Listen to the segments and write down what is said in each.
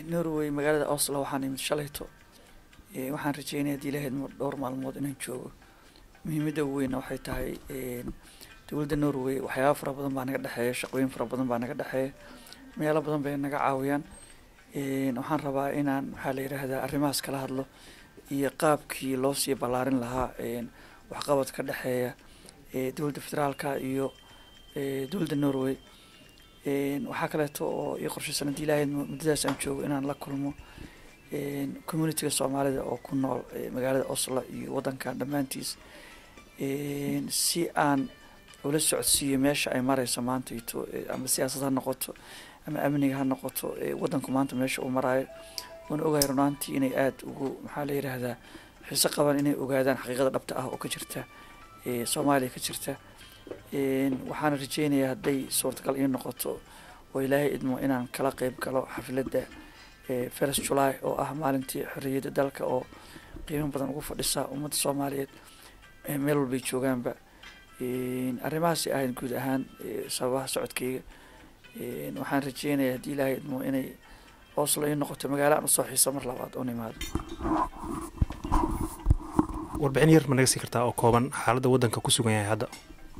norway magaalada oslo waxaan imid shalayto waxaan rajeynaya hadii ilahayd dhowr maalmood inaan joogo muhiimada ugu weyna waxay tahay dowladda norway waxyaaba fara badan baa naga dhexeeya shaqooyin fara badan baa naga dhexeeya meelo badan bay naga caawiyaan waxaan rabaa inaan maxaa la yidhaahdaa arrimahaas kala hadlo iyo qaabkii loo sii ballaarin lahaa waxqabad ka dhexeeya dowladda federaalka iyo dowladda norway waxaa kaleeto oo ii qorshaysan haddii ilaahayd muddadaas aan joogo inaan la kulmo communitiga soomaalida oo ku nool magaalada oslo iyo waddankan dhammaantiis si aan ula socodsiiyo meesha ay mareyso maanta ito ama siyaasad ha noqoto ama amniga ha noqoto waddanku maanta meesha uu maraayo waana ogahay runaantii inay aada ugu maxaa la yidhaahdaa xiise qabaan inay ogaadaan xaqiiqada dhabta ah oo ka jirta soomaaliya ka jirta waxaana rajeynayaa hadday suurtagal ii noqoto oo ilaahay idmo inaan kala qeyb galo xafladda first july oo ah maalintii xorriyadda dalka oo qiimo badan ugu fadhisa ummadda soomaaliyeed meel walbay joogaanba arrimahaasi ahayd guud ahaan sababaha socodkeyga waxaan rajeynayaa haddii ilaahay idmo inay oslo ii noqoto magaalo aan usoo xiiso mar labaad oon imaado warbixin yar ma naga sii kartaa oo kooban xaaladda waddanka ku sugan yahay hadda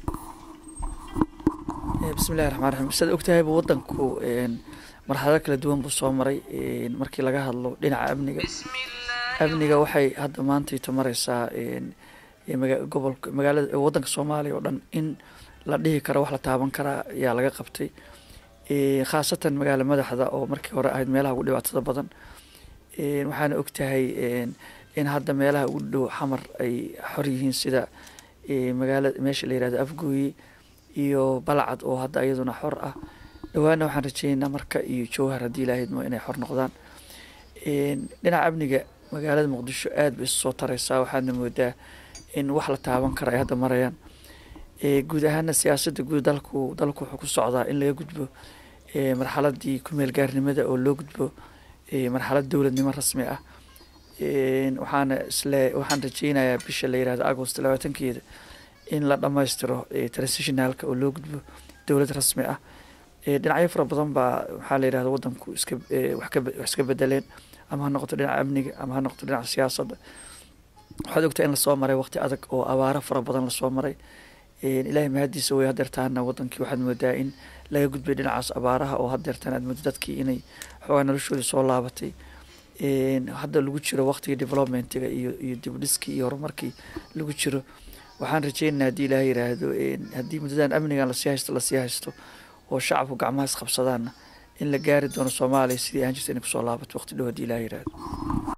bismillahi raxmaan raxiim sidaad ogtahayba waddanku marxalado kala duwan buu soo maray markii laga hadlo dhinaca amniga amniga waxay hadda maantayto mareysaa gobolka magaalada waddanka soomaaliya oo dhan in la dhihi karo wax la taaban karaa ayaa laga qabtay khaasatan magaala madaxda oo markii hore ahayd meelaha ugu dhibaatada badan waxaana ogtahay in hadda meelaha ugu dhow xamar ay xor yihiin sida magaalada meesha la yirahdo afgooye iyo balcad oo hadda iyaduna xor ah dhawaana waxaan rajeynaynaa marka iyo jowhar haddii ilaahydmo inay xor noqdaan dhinaca amniga magaalada muqdisho aada bay isu soo tareysaa waxaadna moodaa in wax la taaban kara ay hadda marayaan guud ahaana siyaasadda guud dalku dalku wuxuu ku socdaa in laga gudbo marxaladii kumeel gaarnimada oo loo gudbo marxalad dowladnimo rasmi ah waxaana isle waxaan rajeynayaa bisha la yirahdo agost labaatankeeda in la dhammaystiro transitionalka oo loo gudbo dowlad rasmi ah dhinacyo fara badan baa waxaa la yirahda waddanku iska wax iska bedeleen ama ha noqoto dhinaca amniga ama ha noqoto dhinaca siyaasadda waxaad ogtaa in lasoo maray waqti adag oo abaaro fara badan lasoo maray ilaahay mahadiisa way hadeertaana wadankii waxaad moodaa in laga gudbay dhinacaas abaaraha oo hadeertaan aad moodo dadkii inay xoogaa noloshoodii soo laabatay hadda lagu jiro waqtigii developmentiga iyo iyo dibdhiskii iyo horumarkii lagu jiro waxaan rajeynaynaa haddii ilaahay yiraahdo haddii muddadan amnigan lasii haysto lasii haysto oo shacabku gacmahaas qabsadaana in la gaari doono soomaaliya sidii ahaan jirta inay kusoo laabato waqti dhow haddii ilaahay yiraahdo